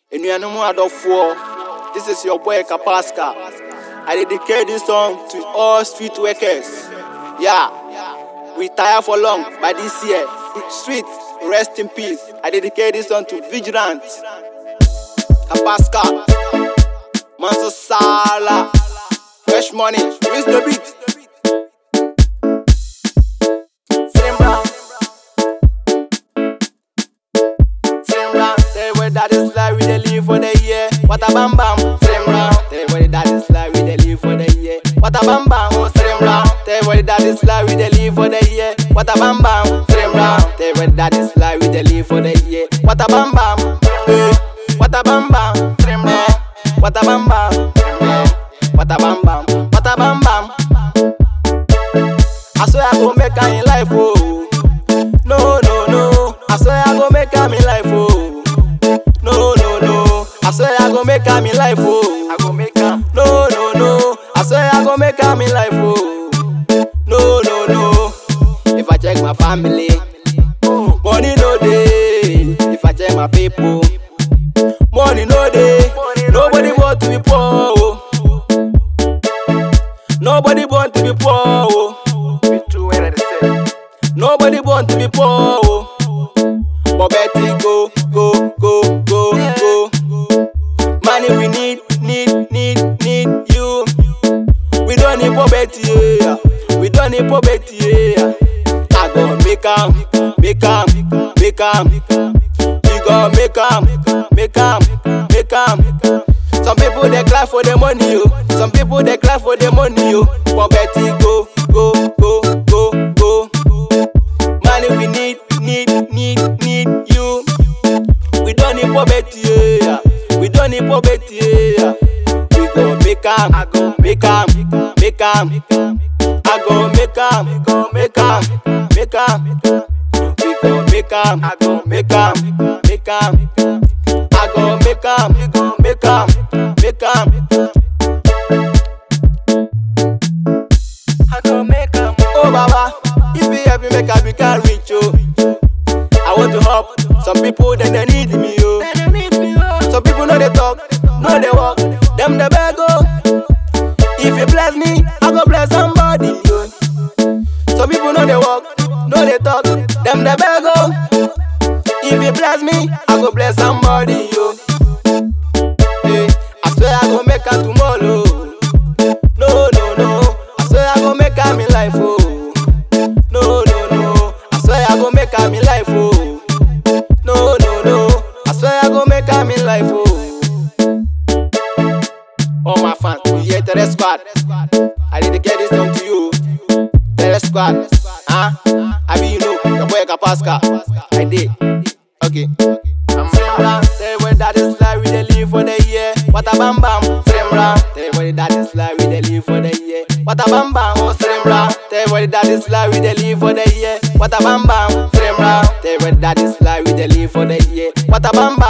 Enuanom adɔfoɔ, this is your boy Kapaska. I dedicate this song to all street workers. Yeah, we tire for long, but this year, street, rest in peace. I dedicate this song to Vigilant, Kapaska, Manso Sala, Fresh Money, Rinse the beat. Slim Brown. Slim Brown, tell where that is like we dey live for the year. What a bam bam. Slim Brown, tell where that is like we dey live for the year. What a bam bam. Oh, Slim Brown, tell where that is like we dey live for the year. What a bam bam. Slim Brown, tell where that is like we dey live for the year. What a bam bam. Eh, what a bam bam. Slim Brown, what a bam bam. Eh, what a bam bam. What a bam bam. I swear I go make her in life, oh. No, no, no. I swear I go make her in life, oh. No, no, no. I swear I go make her in life, oh. I go make her. No, no, no. I swear I go make her in life, oh. No, no, no. If I check my family, money no day. If I check my people, money no day. Nobody want to be poor, oh. Nobody born to be poor, oh. Nobody born to be poor, oh. But Betty go, go, go, go, go. Money we need, need, need, need you. We don't need poverty, yeah. We don't need poverty, yeah. I go make 'em, make 'em, make 'em. We go make 'em, make 'em, make 'em. Some people they cry for the money, yo. Some people they cry for the money, yo. Poverty go, go, go, go, go. Money we need, need, need, need you. We don't need poverty, yeah. We don't need poverty, yeah. We go make 'em, I go make 'em, make 'em. I go make 'em, make 'em, make 'em. We go make 'em, I go make 'em, make 'em. I go make 'em, make 'em, make 'em. I go make 'em. Oh Baba, if you help me make I become rich, oh. I want to help some people, then they need me, oh. Some people know they talk, know they walk, them they beg, oh. If you bless me, I go bless somebody, oh. Some people know they walk, know they talk, them they beg, oh. If you bless me, I go bless somebody, yo. Hey, I swear I go make her tomorrow. No, no, no. I swear I go make her in life, oh. No, no, no. I swear I go make her in life, oh. No, no, no. I swear I go make her in life, oh. All my fans, we here to the squad. I dedicate this song to you. Terror squad, huh? I mean, you know, your boy Kapaska. I did. Okay. Simran, tell where that is like we dey live for the year. What a bam bam. Simran, tell where that is like we dey live for the year. What a bam bam. Oh Simran, tell where that is like we dey live for the year. What a bam bam. Simran, tell where that is like we dey live for the year. What a bam bam.